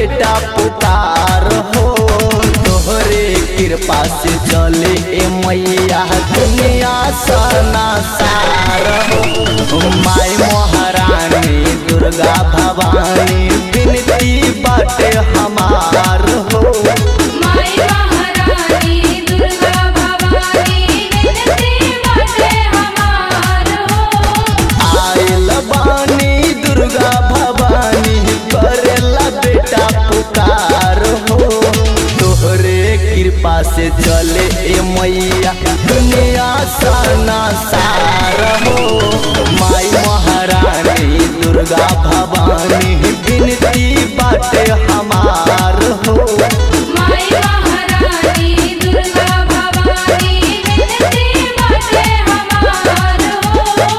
बेटा पुकार हो तोहरे कृपा से चले ए मैया दुनिया सना सार हो माई महारानी दुर्गा भवानी बिनती बाटे हमार हो माई महारानी दुर्गा भवानी विनती बाटे हमार हो आयल बानी दुर्गा भवानी करेला बेटा पुकार हो तोहरे कृपा से चले ए मैया दुनिया सना सार हो माई महारानी दुर्गा भवानी बिनती बाटे हमार हो माई महारानी दुर्गा भवानी विनती बाटे हमार हो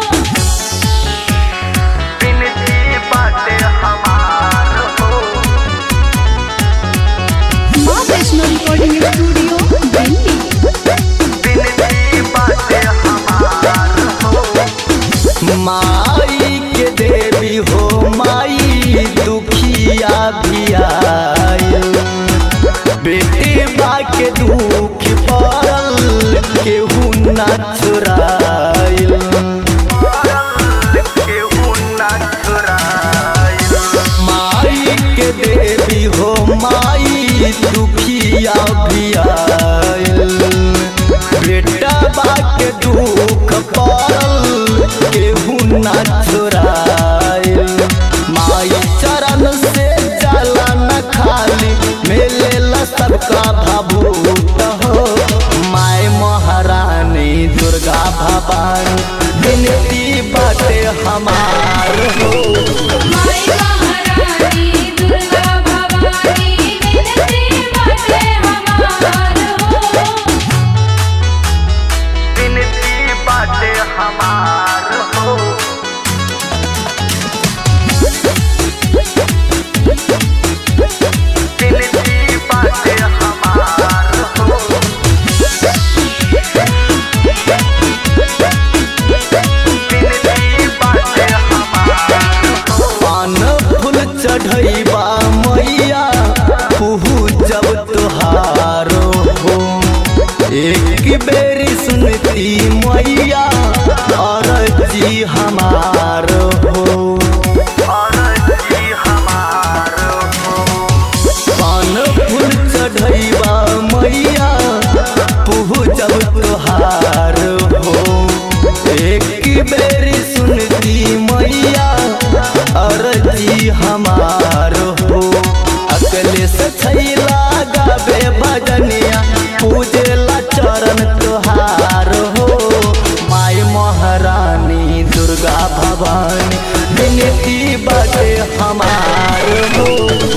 बिनती बाटे हमार हो माँ वैष्णो रिकॉर्डिंग स्टूडियो दिल्ली माई के देवी हो माई दुखिया भी आयल बेटे बा के दुख पड़ल केहू ना चुरायल माई के देवी हो माई दुखिया भी आयल बेटा बा के दुख पड़ल केहू ना चुरायल माई चरण से जाला न खाली मेलेला सबका भाभूत हो माई महारानी दुर्गा भवानी बिनती बाटे हमार हो माई महारानी दुर्गा भवानी विनती बाटे हमार हो बिनती बाटे हमार हो बिनती बाटे हमार हो बिनती बाटे हमार हो पान फूल चढ़ैबा मैया कुहू जब तुहारो हो एक बेरी सुनती मैया अरजी हमार हो अरजी हमार हो पान फूल चढ़ैबा मैया पुहू जब तुहार हो एक बेरी सुनती मैया अरजी हमार हो अकले से छैला गावे भजनिया पूजेला चरण तुहार हो माई महारानी दुर्गा भवानी बिनती बाटे हमार हो